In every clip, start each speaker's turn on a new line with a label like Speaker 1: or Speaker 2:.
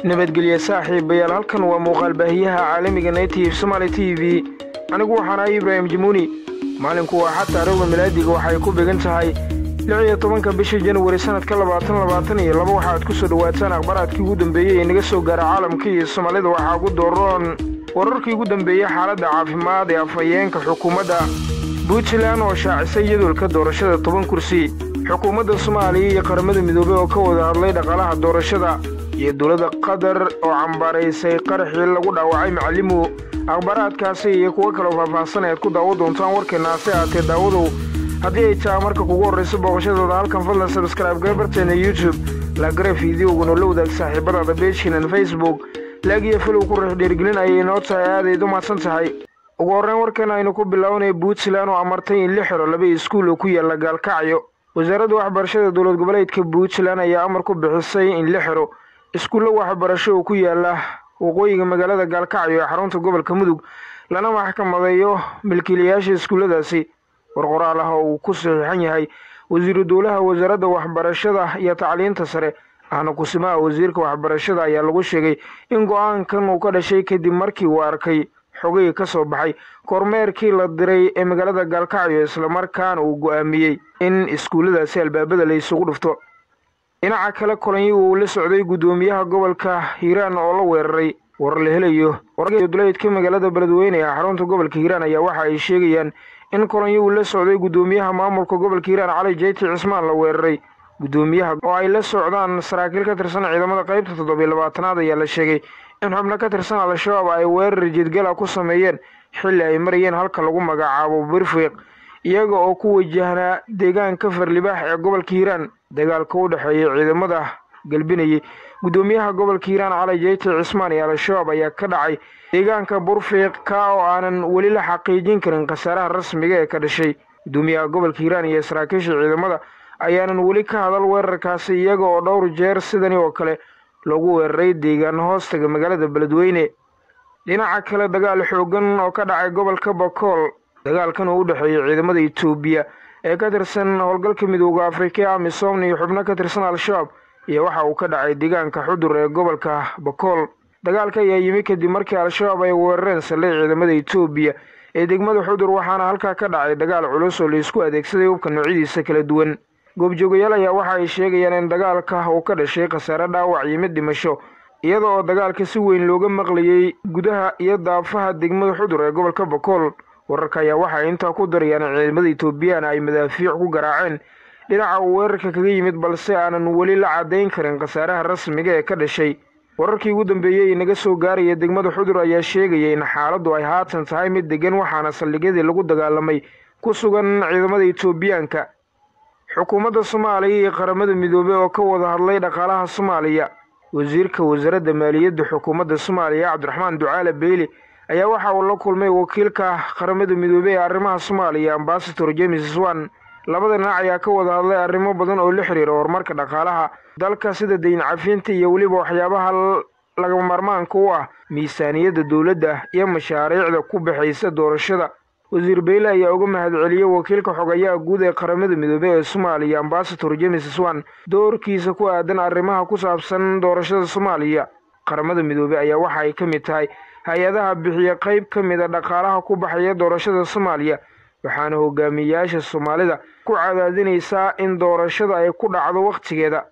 Speaker 1: nabadgelye saaxiibayaal halkan waa muuqaal baahiyaha caalamiga native somaali t v anigu waxaan ahay ibraahim jamuuni maalinku waa xataa arowga milaadiga waxay ku began tahay lix iyo tobanka bisha januwari sanadka labaatan labaatan iyo laba waxaad ku soo dhowaataan akhbaraadkii ugu dambeeyey ee naga soo gaara caalamka iyo soomaalida waxaa ugu dooroon wararkii ugu dambeeyey xaaladda caafimaad ee afhayeenka xukuumadda puntland oo shaacisay jadwalka doorashada toban kursi xukuumadda soomaaliya iyo qaramada midoobey oo ka wada hadlay dhaqaalaha doorashada iyo dowladda qatar oo cambaaraysay qaraxii lagu dhaawacay macalimu akhbaaraadkaasi iyo kuwo kaloo faahfaahsan ead ku daawo doontaan warkeenna hase aatee daawadow haddii ay taha marka kugu horrayso booqashadooda halkan fadlan sabskraibe gabarteena youtube laagare fideoguna la wadaag saaxiibadaada beejkinan facebook laagiyo filow ku riix dhiirgelin ayay noo tahay aadayd u mahadsan tahay ugu horreyn warkan aynu ku bilaabanaya puntland oo amartay in la xiro laba iskuul oo ku yaalla gaalkacyo wasaaradda waxbarashada dowlad goboleedka puntland ayaa amar ku bixisay in la xiro iskuulla waxbarasho oo ku yaalla waqooyiga magaalada gaalkacyo ee xarunta gobolka mudug lana maxkamadeeyo milkiilayaasha iskuulladaasi war qoraal ah oo uu ku saxiixan yahay wasiiru dowlaha wasaaradda waxbarashada iyo tacliinta sare ahna kusimaha wasiirka waxbarashada ayaa lagu sheegay in go-aankan uu ka dhashay kadib markii uu arkay xogay ka soo baxay kormeerkii la diray ee magaalada gaalkacyo islamarkaana uu go-aamiyey in iskuulladaasi albaabada la isugu dhufto dhinaca kale kulanyi uu la socday guddoomiyaha gobolka hiiraan oo la weeraray war la helayo warduleedka magaalada beledweyne ee xarunta gobolka hiiraan ayaa waxa ay sheegayaan in kulanyi uu la socday guddoomiyaha maamulka gobolka hiiraan cali jeyti cismaan la weeraray guddoomiyaha oo ay la socdaan saraakiil ka tirsan ciidamada qaybta toddobiyo labaatanaad ayaa la sheegay in xubno ka tirsan al-shabaab ay weerar jeedgala ku sameeyeen xilli ay marayeen halka lagu magacaabo birfiiq iyaga oo ku wajahnaa deegaanka farlibaax ee gobolka hiiraan dagaalka u dhexeeya ciidamada galbinayay guddoomiyaha gobolka hiiraan cali jeyti cismaan iyo al-shabaab ayaa ka dhacay deegaanka burfiiq ka oo aanan weli la xaqiijin karin khasaaraha rasmiga ee ka dhashay guddoomiyaha gobolka hiiraan iyo saraakiisha ciidamada ayaanan weli ka hadal weerarkaasi iyaga oo dhowr jeer sidani oo kale loogu weeraray deegaan hoostaga magaalada beledweyne dhinaca kale dagaal xoogan oo ka dhacay gobolka bakool dagaalkan oo u dhexeeya ciidamada etoobiya ee ka tirsan howlgalka midooda afrika ee amisom iyo xubno ka tirsan al-shabaab iyo waxa uu ka dhacay deegaanka xudur ee gobolka bakool dagaalka ayaa yimi kadib markii al-shabaab ay weerareen saldhig ciidamada etoobiya ee degmada xudur waxaana halkaa ka dhacay dagaal culus oo laisku adeegsaday hubka noocyadiisa kala duwan goobjoogayaal ayaa waxa ay sheegayaan in dagaalka uu ka dhashay khasaare dhaawac iyo mid dhimasho iyada oo dagaalka si weyn looga maqlayay gudaha iyo daafaha degmada xudur ee gobolka bakool wararka ayaa waxay intaa ku darayaan in ciidamada etoobiyana ay madaafiic ku garaaceen dhinaca uu weerarka kaga yimid balse aanan weli la caddayn karin khasaaraha rasmiga ee ka dhashay wararkii ugu dambeeyey ee naga soo gaaraya degmada xudur ayaa sheegaya in xaaladdu ay haatan tahay mid degan waxaana saldhigyadii lagu dagaalamay ku sugan ciidamada etoobiyaanka xukuumadda soomaaliya iyo qaramada midoobey oo ka wada hadlay dhaqaalaha soomaaliya wasiirka wasaaradda maaliyadda xukuumadda soomaaliya cabdiraxmaan ducaale beyli ayaa waxa uu la kulmay wakiilka qaramada midoobey ee arrimaha soomaaliya ambasador james swan labada dhinac ayaa ka wada hadlay arrimo badan oo la xiriira horumarka dhaqaalaha dalka sida dayn cafinta iyo weliba waxyaabaha lagama maarmaanka u ah miisaaniyadda dowladda iyo mashaariicda ku baxaysa doorashada wasiir beyle ayaa uga mahadceliyey wakiilka xogayaha guud ee qaramada midoobey ee soomaaliya ambasador james swan doorkiisa ku aadan arrimaha ku saabsan doorashada soomaaliya qaramada midoobey ayaa waxa ay ka mid tahay hay-adaha bixiya qayb ka mid a dhaqaalaha ku baxaya doorashada soomaaliya waxaana hogaamiyayaasha soomaalida ku cadaadinaysaa in doorashada ay ku dhacdo wakhtigeeda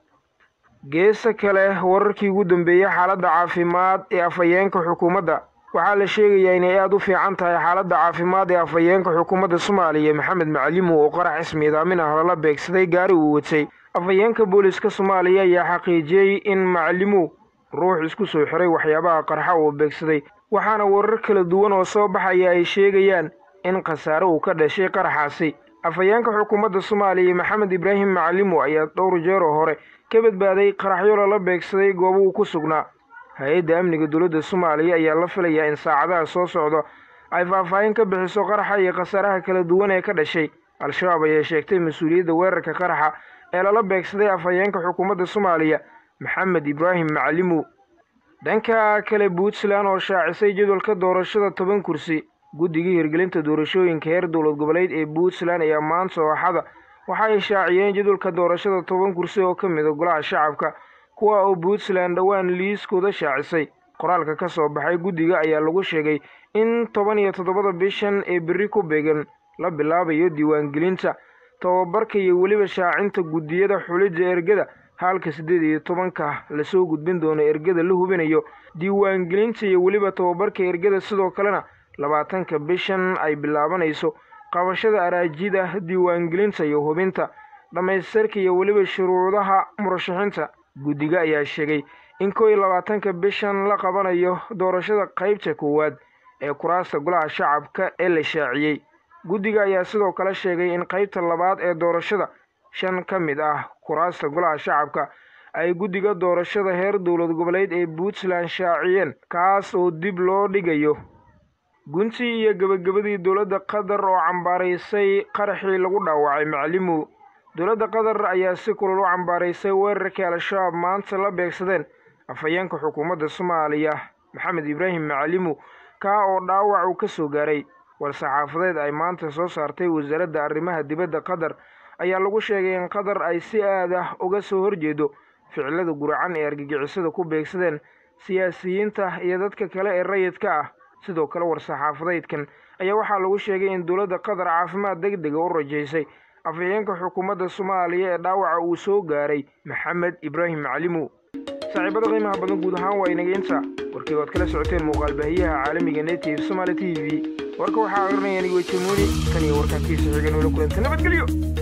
Speaker 1: geesa kale wararkii ugu dambeeyey xaaladda caafimaad ee afhayeenka xukuumadda waxaa la sheegayaa inay aada u fiican tahay xaaladda caafimaad ee afhayeenka xukuumadda soomaaliya maxamed macalimu oo qarax ismiidaamin ah lala beegsaday gaari uu watay afhayeenka booliska soomaaliya ayaa xaqiijiyey in macalimu ruux isku soo xiray waxyaabaha qarxa uu beegsaday waxaana warar kala duwan oo soo baxaya ay sheegayaan in khasaare uu ka dhashay qaraxaasi afhayeenka xukuumadda soomaaliya maxamed ibraahim macalimu ayaa dhowr jeer oo hore ka badbaaday qaraxyo lala beegsaday goobo uu ku sugnaa hay-adda amniga dowladda soomaaliya ayaa la filayaa in saacadaha soo socdo ay faahfaahin ka bixiso qaraxa iyo khasaaraha kala duwan ee ka dhashay al-shabaab ayaa sheegtay mas-uuliyadda weerarka qaraxa ee lala beegsaday afhayeenka xukuumadda soomaaliya maxamed ibraahim macalimu dhanka kale puntland oo shaacisay jadwalka doorashada toban kursi guddigii hirgelinta doorashooyinka heer dowlad goboleed ee puntland ayaa maanta ooxada waxa ay shaaciyeen jadwalka doorashada toban kursi oo ka mida golaha shacabka kuwa oo puntland dhowaan liiskooda shaacisay qoraalka ka soo baxay guddiga ayaa lagu sheegay in toban iyo toddobada bishan ee berri ku beegan la bilaabayo diiwaangelinta tababarka iyo weliba shaacinta guddiyada xulidda ergada halka siddeed iyo tobanka lasoo gudbin doono ergada la hubinayo diiwaangelinta iyo weliba tababarka ergada sidoo kalena labaatanka bishan ay bilaabanayso qabashada araajida diiwaangelinta iyo hubinta dhammaystirka iyo weliba shuruudaha murashaxiinta guddiga ayaa sheegay in kow iyo labaatanka bishan la qabanayo doorashada qaybta koowaad ee kuraasta golaha shacabka ee la shaaciyey guddiga ayaa sidoo kale sheegay in qaybta labaad ee doorashada shan ka mid ah kuraasta golaha shacabka ay guddiga doorashada heer dowlad goboleed ee puntland shaaciyeen kaas oo dib loo dhigayo guntii iyo gebagabadii dowladda qatar oo cambaaraysay qaraxii lagu dhaawacay macalimu dowladda qatar ayaa si kulul u cambaaraysay weerarkii al-shabaab maanta la beegsadeen afhayeenka xukuumadda soomaaliya maxamed ibraahim macalimu kaa oo dhaawac uu ka soo gaaray war-saxaafadeed ay maanta soo saartay wasaaradda arrimaha dibadda qatar ayaa lagu sheegay in qatar ay si aad ah uga soo horjeedo ficilada guracan ee argagixisada ku beegsadeen siyaasiyiinta iyo dadka kale ee rayidka ah sidoo kale war-saxaafadeydkan ayaa waxaa lagu sheegay in dowladda qatar caafimaad deg dega u rajaysay afhayeenka xukuumadda soomaaliya ee dhaawaca uu soo gaaray maxamed ibraahim macalimu saaxiibada qiimaha badan guud ahaan waa inaga inta warkii waad kala socoteen muuqaalbaahiyaha caalamiga native somaali t v warka waxaa aqrinaya anigo jamuuni tan iyo warkaankiisa xigan oola kulanta nabadgelyo